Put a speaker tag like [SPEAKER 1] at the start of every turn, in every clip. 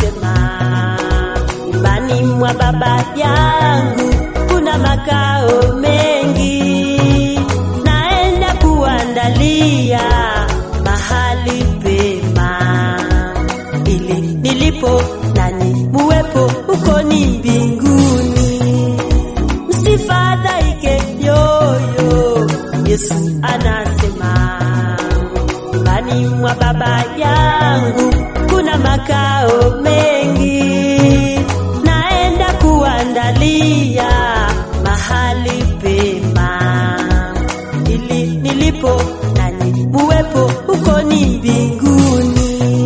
[SPEAKER 1] anasema nyumbani mwa baba yangu kuna makao mengi, naenda kuandalia mahali pema, ili nilipo nani muwepo huko ni mbinguni. Msifadhaike yoyo, Yesu anasema nyumbani mwa baba yangu kuna makao mengi, naenda kuandalia mahali pema, ili nilipo nani muwepo huko ni mbinguni.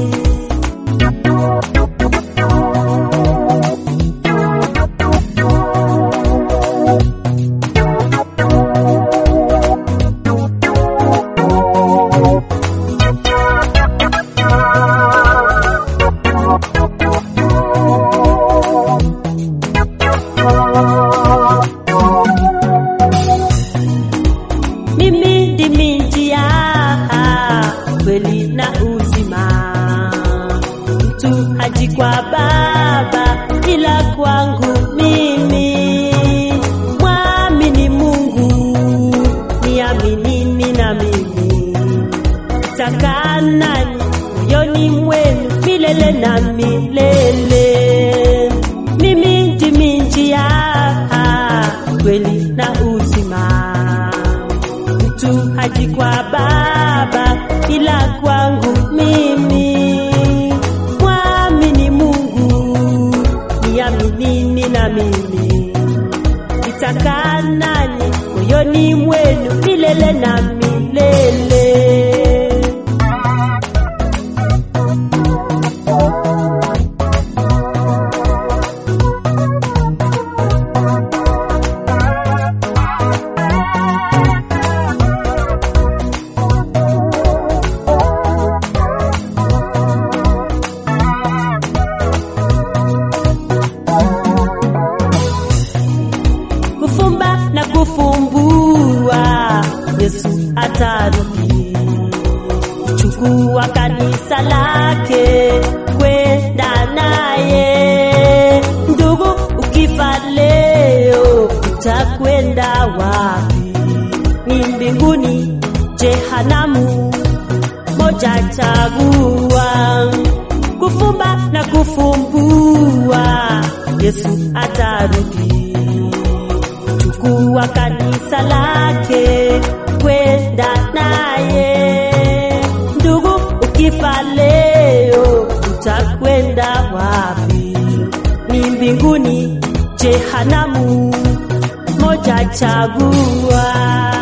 [SPEAKER 1] Mimi ndimi njia, kweli na uzima. Mtu haji kwa Baba ila kwangu mimi. Mwamini Mungu, niaminini na mimi. Takaa nanyi moyoni mwenu milele na milele. Mimi ndimi njia, kweli na uzima mtu haji kwa Baba ila kwangu mimi. Mwamini Mungu, niaminini na mimi, nitakaa nanyi moyoni mwenu milele na milele. kufumba na kufumbua, Yesu atarudi kuchukua kanisa lake kwenda naye. Ndugu, ukifa leo utakwenda wapi? Ni mbinguni, jehanamu, moja chagua. Kufumba na kufumbua, Yesu atarudi chukua kanisa lake kwenda naye. Ndugu, ukifa leo utakwenda wapi? Ni mbinguni, jehanamu, moja chagua.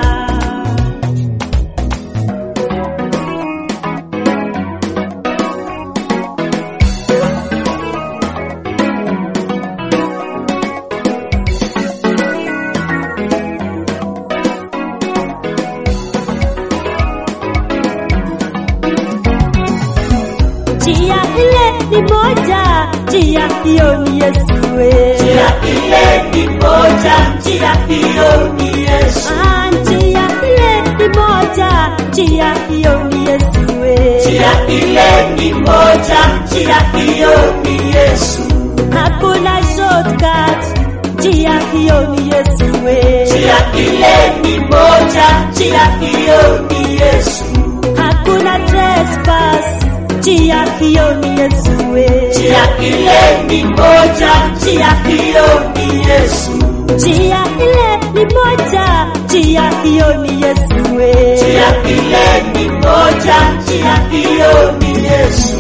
[SPEAKER 1] Njia ile ni moja, njia hiyo ni Yesu. we.
[SPEAKER 2] Njia ile ni moja, njia hiyo ni Yesu.
[SPEAKER 1] Ah, njia ile ni moja, njia hiyo ni Yesu. we.
[SPEAKER 2] Njia ile ni moja, njia hiyo ni Yesu.
[SPEAKER 1] Hakuna shortcut, njia hiyo ni Yesu. we.
[SPEAKER 2] Njia ile ni moja, njia hiyo ni Yesu.
[SPEAKER 1] Hakuna trespass, njia hiyo ni Yesu. we.
[SPEAKER 2] Njia ile ni moja, njia hiyo ni Yesu.
[SPEAKER 1] Njia ile ni moja, njia hiyo ni Yesu. we.
[SPEAKER 2] Njia ile ni moja, njia hiyo ni Yesu.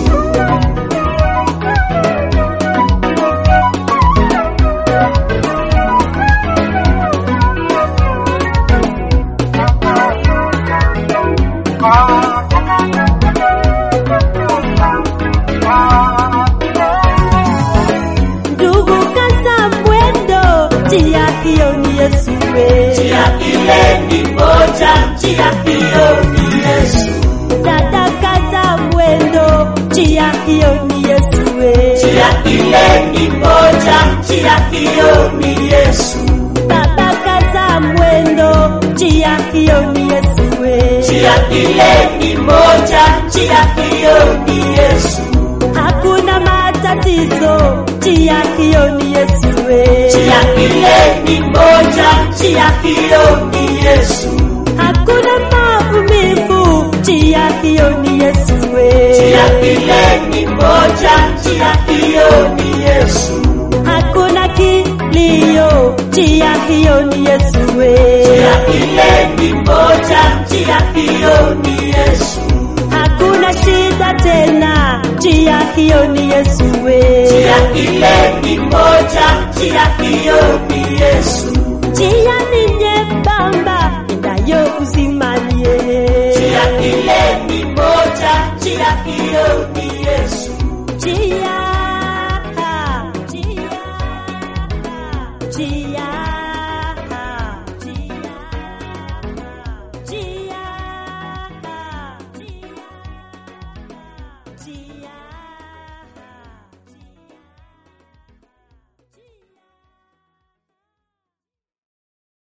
[SPEAKER 1] Ndugu kaza mwendo, njia hiyo ni Yesu. we.
[SPEAKER 2] Njia ile ni moja, njia hiyo ni Yesu.
[SPEAKER 1] Dada kaza mwendo, njia hiyo ni Yesu. we.
[SPEAKER 2] Njia ile ni moja, njia hiyo ni Yesu.
[SPEAKER 1] Baba kaza mwendo, njia hiyo ni Yesu. we.
[SPEAKER 2] Njia ile ni moja, njia hiyo ni Yesu.
[SPEAKER 1] Hakuna matatizo matatizo, njia hiyo ni Yesu we.
[SPEAKER 2] Njia ile ni moja, njia hiyo ni Yesu.
[SPEAKER 1] Hakuna maumivu, njia hiyo ni Yesu we.
[SPEAKER 2] Njia ile ni moja, njia hiyo ni Yesu.
[SPEAKER 1] Hakuna kilio, njia hiyo ni Yesu we.
[SPEAKER 2] Njia ile ni moja, njia hiyo ni Yesu.
[SPEAKER 1] Hakuna shida tena, njia hiyo ni Yesu we.
[SPEAKER 2] Njia ile ni moja, njia hiyo ni Yesu.
[SPEAKER 1] Njia ni nyembamba, endayo uzimani yeye.
[SPEAKER 2] Njia ile ni moja, njia hiyo ni Yesu.
[SPEAKER 1] Njia, njia, njia, njia, njia, njia.